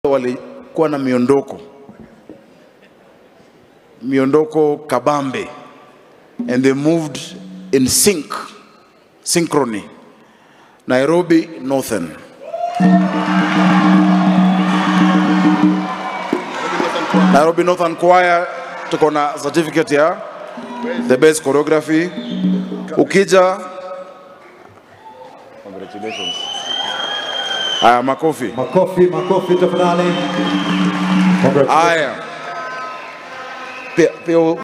walikuwa na miondoko miondoko kabambe and they moved in sync synchrony Nairobi Northern Nairobi Northern Choir tuko na certificate ya the best choreography ukija congratulations haya makofi Makofi, makofi tafadhali. haya pia, pia